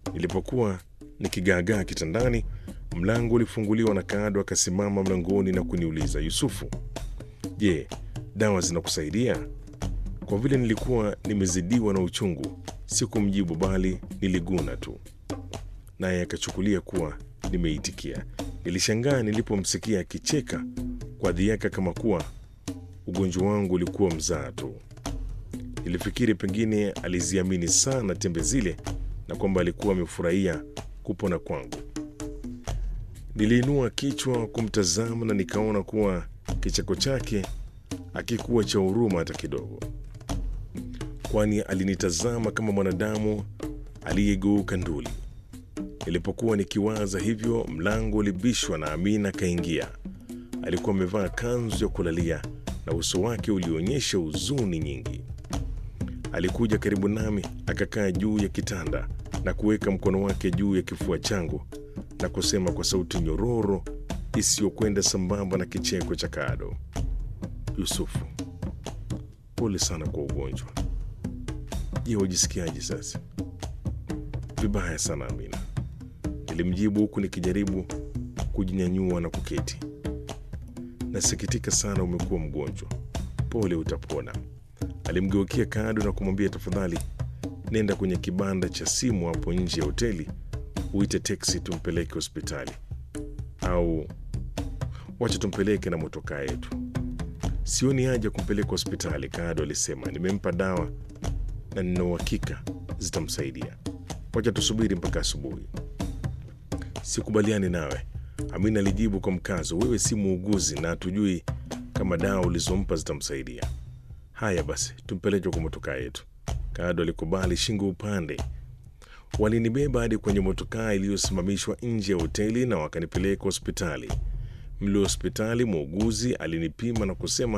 Nilipokuwa nikigaagaa kitandani, mlango ulifunguliwa na Kado akasimama mlangoni na kuniuliza, Yusufu, je, dawa zinakusaidia? Kwa vile nilikuwa nimezidiwa na uchungu, sikumjibu bali niliguna tu, naye akachukulia kuwa nimeitikia. Nilishangaa nilipomsikia akicheka kwa dhiaka kama kuwa ugonjwa wangu ulikuwa mzaa tu. Nilifikiri pengine aliziamini sana tembe zile na kwamba alikuwa amefurahia kupona kwangu. Niliinua kichwa kumtazama na nikaona kuwa kicheko chake akikuwa cha huruma hata kidogo, kwani alinitazama kama mwanadamu aliyegeuka nduli. Nilipokuwa nikiwaza hivyo, mlango ulibishwa na Amina akaingia. Alikuwa amevaa kanzu ya kulalia na uso wake ulionyesha huzuni nyingi. Alikuja karibu nami akakaa juu ya kitanda na kuweka mkono wake juu ya kifua changu na kusema kwa sauti nyororo isiyokwenda sambamba na kicheko cha Kado, Yusufu, pole sana kwa ugonjwa. Je, wajisikiaje sasa? Vibaya sana Amina, nilimjibu huku nikijaribu kujinyanyua na kuketi. Nasikitika sana umekuwa mgonjwa, pole, utapona. Alimgeukia Kado na kumwambia, tafadhali nenda kwenye kibanda cha simu hapo nje ya hoteli uite teksi tumpeleke hospitali, au wacha tumpeleke na motokaa yetu. Sioni haja kumpeleka hospitali, Kado alisema. Nimempa dawa na nina uhakika zitamsaidia. Wacha tusubiri mpaka asubuhi. Sikubaliani nawe, Amina alijibu kwa mkazo. Wewe si muuguzi na hatujui kama dawa ulizompa zitamsaidia. Haya basi, tumpeleke kwa motokaa yetu. Kado alikubali shingo upande. Walinibeba hadi kwenye motokaa iliyosimamishwa nje ya hoteli na wakanipeleka hospitali. Mle hospitali, muuguzi alinipima na kusema